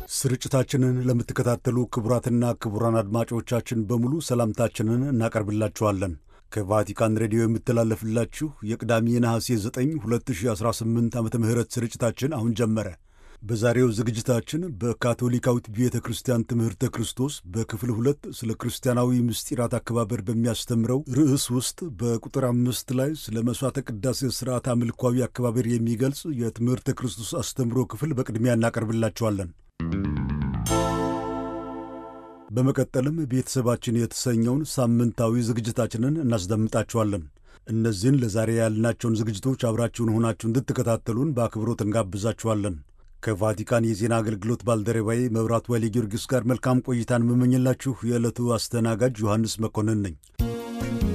ስርጭታችንን ለምትከታተሉ ክቡራትና ክቡራን አድማጮቻችን በሙሉ ሰላምታችንን እናቀርብላችኋለን። ከቫቲካን ሬዲዮ የምተላለፍላችሁ የቅዳሜ ነሐሴ 9 2018 ዓ ም ስርጭታችን አሁን ጀመረ። በዛሬው ዝግጅታችን በካቶሊካዊት ቤተ ክርስቲያን ትምህርተ ክርስቶስ በክፍል ሁለት ስለ ክርስቲያናዊ ምስጢራት አከባበር በሚያስተምረው ርዕስ ውስጥ በቁጥር አምስት ላይ ስለ መሥዋዕተ ቅዳሴ ሥርዓት አምልኳዊ አከባበር የሚገልጽ የትምህርተ ክርስቶስ አስተምሮ ክፍል በቅድሚያ እናቀርብላችኋለን። በመቀጠልም ቤተሰባችን የተሰኘውን ሳምንታዊ ዝግጅታችንን እናስደምጣችኋለን። እነዚህን ለዛሬ ያልናቸውን ዝግጅቶች አብራችሁን ሆናችሁ እንድትከታተሉን በአክብሮት እንጋብዛችኋለን። ከቫቲካን የዜና አገልግሎት ባልደረባዬ መብራት ወሌ ጊዮርጊስ ጋር መልካም ቆይታን የምመኝላችሁ የዕለቱ አስተናጋጅ ዮሐንስ መኮንን ነኝ።